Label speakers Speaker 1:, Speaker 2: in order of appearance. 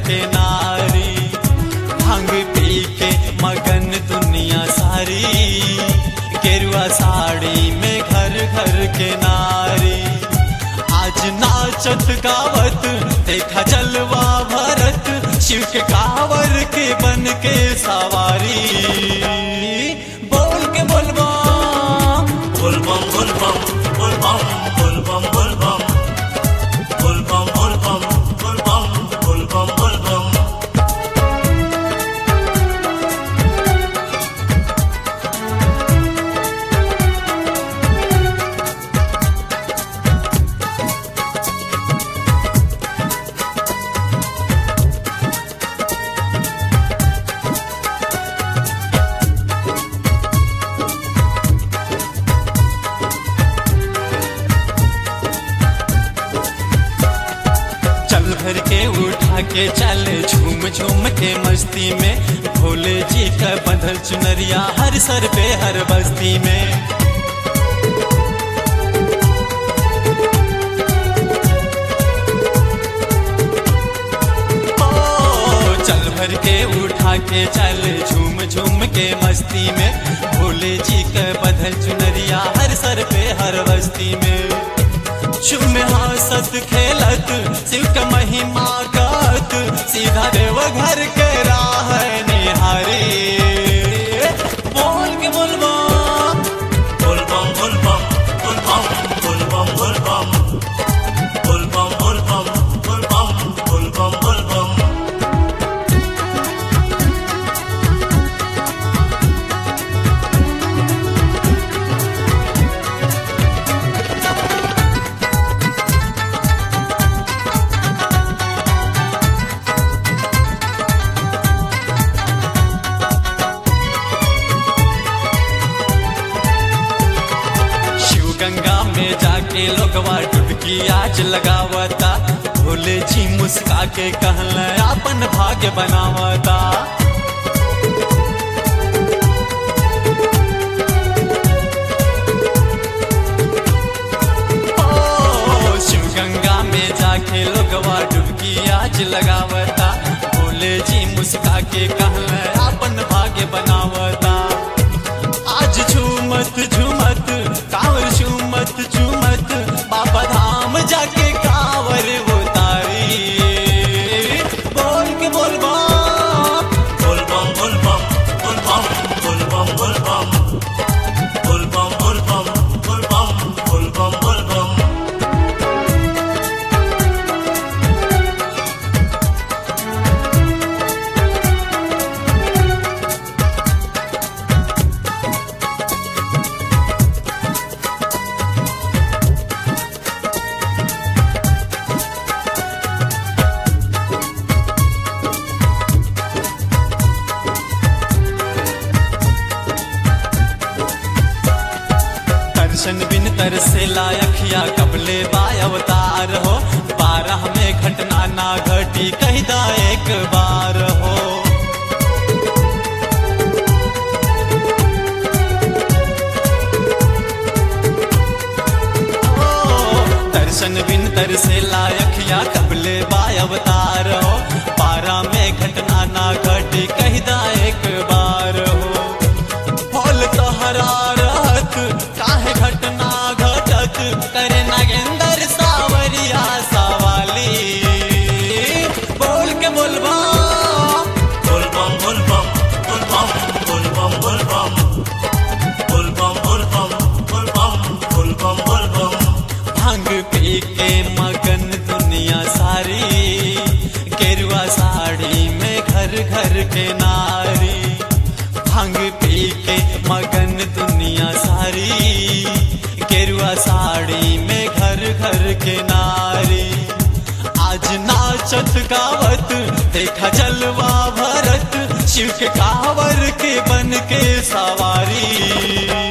Speaker 1: के नारी भांग पी के मगन दुनिया सारी गेरुआ साड़ी में घर घर के नारी आज नाचत गावत देखा जलवा भरत शिव के कावर के बन के सवारी बोल के बोलबा
Speaker 2: बोलबम बोलबम बोलबम बोलबम बोलबम बोलबम बोलबम बोलबम बोलबम बोलबम
Speaker 1: चल भर के उठा के चले झूम झूम के मस्ती में भोले जी का बंधल चुनरिया हर सर पे हर बस्ती में ओ, चल भर के उठा के चले झूम झूम के मस्ती में भोले जी का बंधल चुनरिया हर सर पे हर बस्ती में शुभ में हंसत खेलत शिव का महिमा गात सीधा देव घर के राह निहारी बोल के बोलबा
Speaker 2: बोलबम बोलबम बोलबम बोलबम बोलबम बोलबम बोलबम बोलबम बोलबम बोलबम
Speaker 1: शिव गंगा में जाके लोगवा डुबकी आज लगावता भोले जी मुस्का के कहल अपन भाग्य बनावता ओ, शिव गंगा में जाके लोगवा डुबकी आज लगावता भोले जी मुस्का के कहल अपन भाग्य बनावता आज झूमत झूमत कांवर झूमत झूमत बाबा धाम जाके कांवर उतारी बोल के बोलबा
Speaker 2: बोलबम बोलबम बोलबम बोलबम बोलबम बोलबम बोलबम बोलबम बोलबम बोलबम
Speaker 1: दर्शन बिन तरसे लायखिया कबले बाय अवतार हो बारह में घटना ना घटी कहिदा एक बार हो ओ, दर्शन बिन तरसे लायखिया कबले बाय अवतार हो बारह में घटना ना घटी कहिदा एक बार हो फल तोहरा रहत काहे घटना घटत करे नागेंद्र सावरिया सवाली बोल के बोलबा
Speaker 2: बोलबम बोलबम बोलबम बोलबम बोलबम बोलबम बोलबम बोलबम बोलबम बोलबम
Speaker 1: भांग पी के मगन दुनिया सारी गेरुआ साड़ी में घर घर के नारी भांग पी के मगन दुनिया सारी गेरुआ साड़ी में घर घर के नारी आज नाचत गावत देखा जलवा भरत शिव के कावर के बन के सवारी